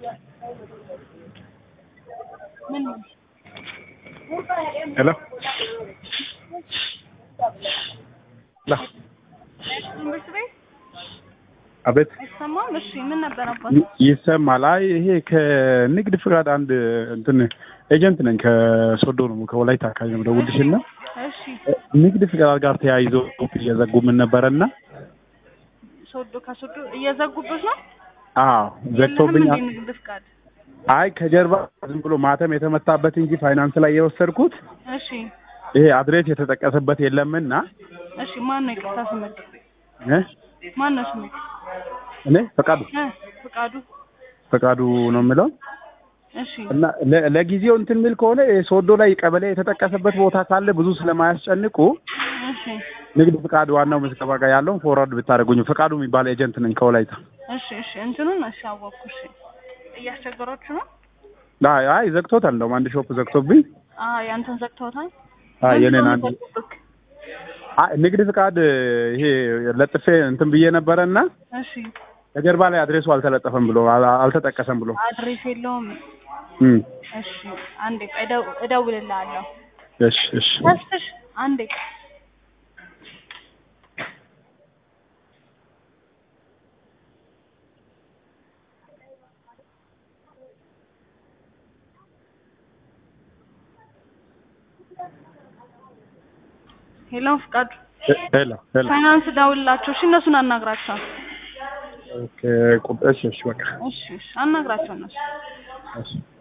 ምን ሄሎ ላ ትምህርት ቤት አቤት አይሰማም? እሺ ምን ነበር አባት? ይ- ይሰማል። አይ ይሄ ከንግድ ፍቃድ አንድ እንትን ኤጀንት ነኝ ከሶዶ ነው ከወላይታ አካባቢ ነው ደውልሽ እና እሺ ንግድ ፍቃድ ጋር ተያይዞ እየዘጉ ምን ነበረና ሶዶ ከሶዶ እየዘጉበት ነው። አዎ ዘግቶብኝ የለህም እንዴ ንግድ ፍቃድ? አይ ከጀርባ ዝም ብሎ ማተም የተመታበት እንጂ ፋይናንስ ላይ የወሰድኩት እሺ ይሄ አድሬስ የተጠቀሰበት የለምና እሺ ማን ነው ይቅርታ ስምክ? እ ማን ነው ስምክ? እኔ ፈቃዱ እ ፍቃዱ ፈቃዱ ነው የምለው እሺ እና ለ- ለጊዜው እንትን የሚል ከሆነ ሶዶ ላይ ቀበሌ የተጠቀሰበት ቦታ ካለ ብዙ ስለማያስጨንቁ እሺ ንግድ ፍቃድ ዋናው ምዝገባ ጋር ያለውን ፎርዋርድ ብታደርጉኝ። ፍቃዱ የሚባል ኤጀንት ነኝ ከወላይታ። እሺ እሺ እንትኑን እሺ አወቅኩ። እሺ እያስቸገሯችሁ ነው? አይ አይ ዘግቶታል። እንደውም አንድ ሾፕ ዘግቶብኝ አዎ ያንተን ዘግተውታል። አይ የኔን ምንድነው አንድ የሚዘጉብክ? አይ ንግድ ፍቃድ ይሄ ለጥፌ እንትን ብዬ ነበረና እሺ ከጀርባ ላይ አድሬሱ አልተለጠፈም ብሎ አል- አልተጠቀሰም ብሎ አድሬስ የለውም። እም እሺ አንዴ ቆይ እደው- እደውልልሃለሁ። እሺ እሺ ተስፍሽ አንዴ ሄሎ ፍቃዱ ሄሎ ሄሎ ፋይናንስ ደውልላቸው። እሺ እነሱን አናግራቸው። ኦኬ ቁጥ እሺ እሺ በቃ እሺ እሺ አናግራቸው እነሱ እሺ